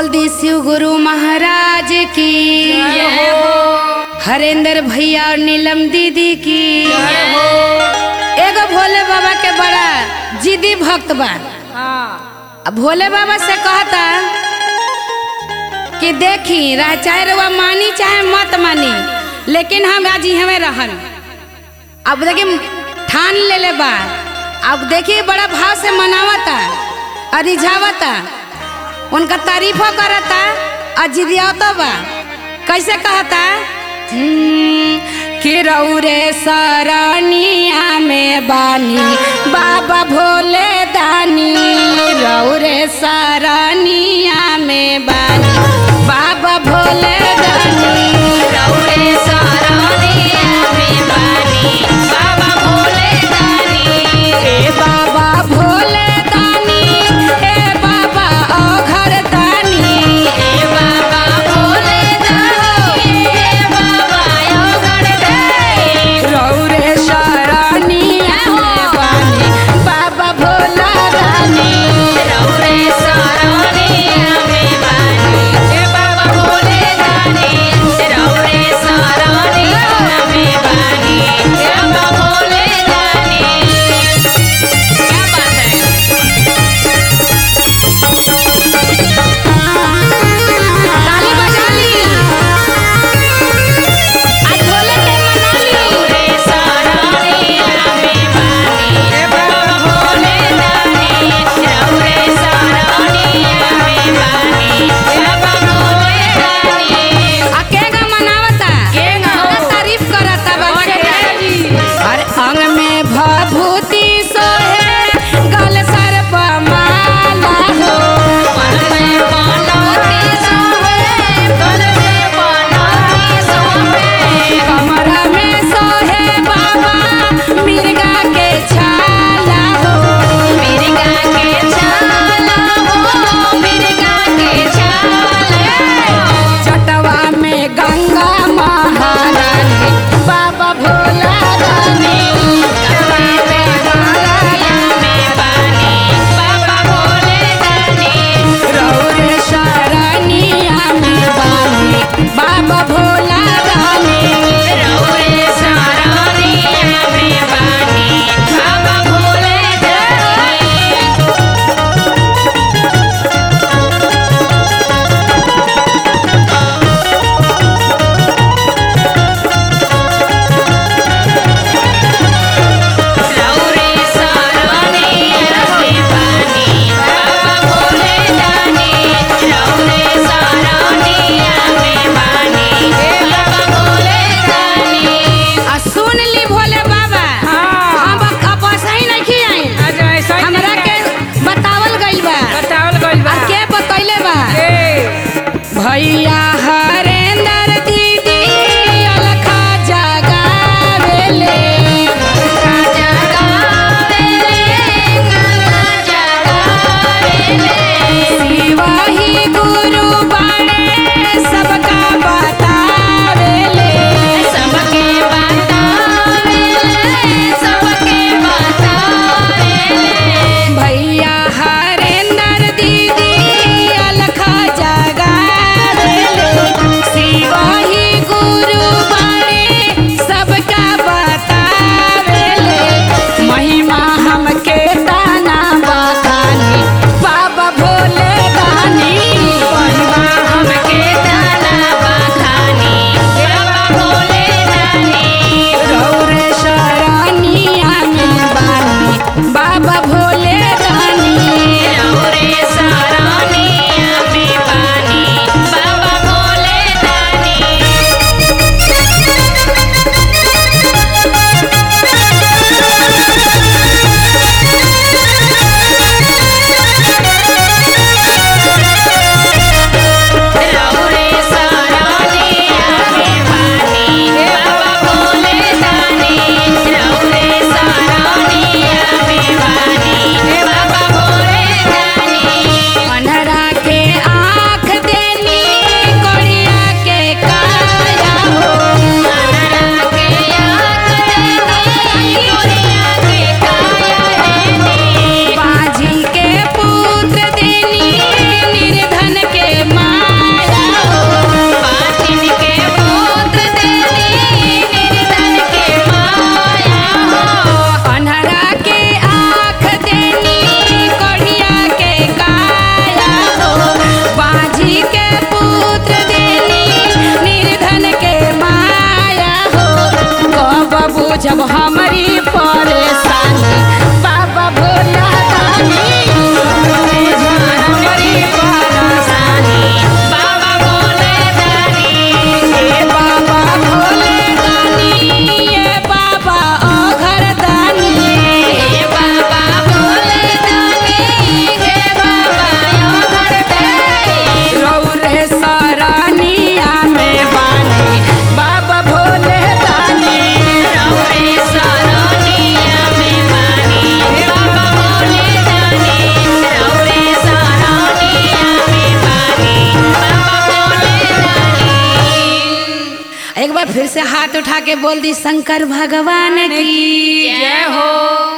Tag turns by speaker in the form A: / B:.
A: बोल दी शिव गुरु महाराज की हरेंद्र भैया और नीलम दीदी की एगो भोले बाबा के बड़ा जिदी भक्त बा अब भोले बाबा से कहता कि देखी रह चाहे रउआ मानी चाहे मत मानी लेकिन हम आज हमें रहन अब देखी ठान ले ले बा अब देखी बड़ा भाव से मनावता और रिझावता उनका तारीफो करता और जिदियावतो बा कैसे कहता हम्म, कि रौरे सरनिया में बानी बाबा भोले दानी रौरे सरनिया में बानी बाबा भोले दानी
B: रौरे सरनिया में बानी बाबा भोले दानी
A: ए बाबा भोले दानी ए बाबा ओघर दानी
B: हे बाबा भोले दानी हे बाबा योगड़ दे
A: रौरे शरणिया में बानी बाबा भोला दानी
B: रौरे सरनिया में बानी हे बाबा भोले दानी रौरे सरनिया में बानी हे बाबा भोले दानी क्या बात है
A: ताली बजा ली आज भोले के मना ली
B: रौरे सरनिया में बानी हे बाबा भोले दानी रौरे सरनिया में बानी हे बाबा भोले दानी
A: अकेगा मनावता
B: केगा हो?
A: बड़ा तारीफ करता बाबा
B: और
A: के
B: है जी।
A: हर अंग में भभूति सोहे गल सर पर माला हो
B: मन में बनौती सोहे गल में बनौती सोहे
A: कमर में सोहे बाबा मिर्गा के छाला हो
B: मिर्गा के छाला हो मिर्गा के छाला
A: चटवा में गंगा महारानी बाबा भोला रानी
B: गंगा में गंगा में पानी बाबा भोले दानी
A: रौरे शरणिया में बानी बाबा भोला रानी
B: रौरे सरनिया में बानी बाबा भोले दानी रौरे सरनिया में बानी बाबा भोले दानी रौरे सरनिया में बानी बाबा भोले दानी
A: आ सुन ली भोले बाबा हम अब सही नहीं खियाई हमरा के बतावल गइल बा
C: बतावल गइल बा
A: आ के बतैले बा
C: ए
A: भैया हरेंद्र दीदी अलखा जगावेले
B: गंगा जगावेले गंगा जगावेले
A: शिवा ही गुरु बाणे सबका बतावेले
B: सबके बतावेले सबके बतावेले
A: भैया हरेंद्र दीदी अलखा जगावेले फिर से हाथ उठा के बोल दी शंकर भगवान की
C: जय हो